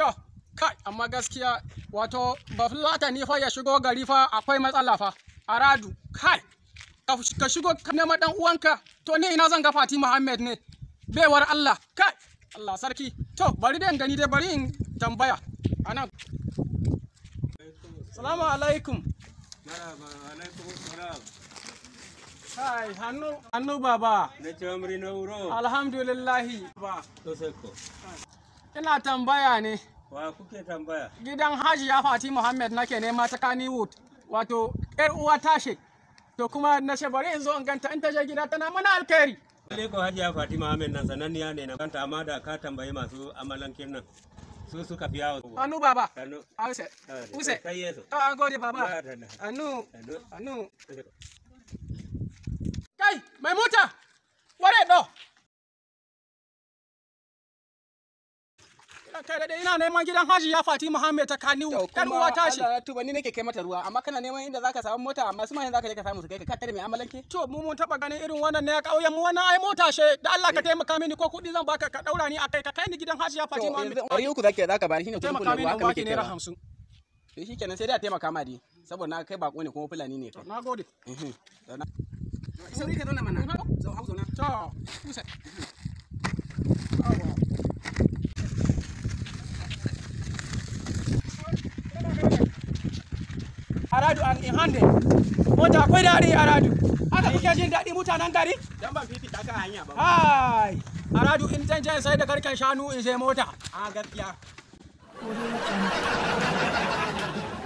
To, kai, amma gaskiya wato ba fulata ni fa ya shigo gari fa akwai matsala fa. Aradu, kai, ka ka shigo ka nema dan uwanka. To ni ina zan ga Fati Muhammad ne. Baiwar Allah, kai, Allah sarki. To, bari dai in gani dai bari in tambaya. Anan. Salamu alaikum. Marhaba, alaikum salam. Kai, hannu, hannu baba. Na ce amri na wuro. Alhamdulillahi. Ba, To sai ko. ina tambaya ne. Wa kuke tambaya? gidan hajiya fati muhammad nake nema ta kannywood wato yar uwa tashe to kuma na ce bari in zo in ganta in ta je gida tana mana alkhairi Lalle ko Hajiya Fatima Ahmed nan sananniya ne na kanta amma da ka tambayi masu amalankin nan. Su suka fi yawo. anu baba Sannu. ause use Kai yeso. to an gode baba Ba da da. anu Sannu. anu kai mai mota ware do kai da ina neman gidan hajiya fati muhammad ta kannywood yar uwa tashe Allah tuba ni nake kai mata ruwa amma kana neman inda zaka samu mota amma su ma zaka je ka samu su kai ka tare mai amalanke To mu mun taba ganin irin wannan ne a ƙauyen mu wannan ai mota she da Allah ka taimaka mini ko kuɗi zan baka ka daura ni akai ka kai ni gidan Hajiya to Fatima yanzu ɗari uku zaka zaka bani shine kuɗin taimaka kullum mini ruwa in haka baki muke naira kaiwa hamsin. to shikenan sai dai a taimaka ma dai saboda na kai bako ne kuma fulani ne kai Na gode. Mhm. Zauna. sauri ka zauna mana zau hau zauna To, kusa. Aradu an in hande. Mota akwai daɗi Aradu. Haka kuke jin daɗi mutanen gari? dan ban fifita ka hanya ba Hai! Aradu in zan je sai da garken shanu in sai mota. a gaskiya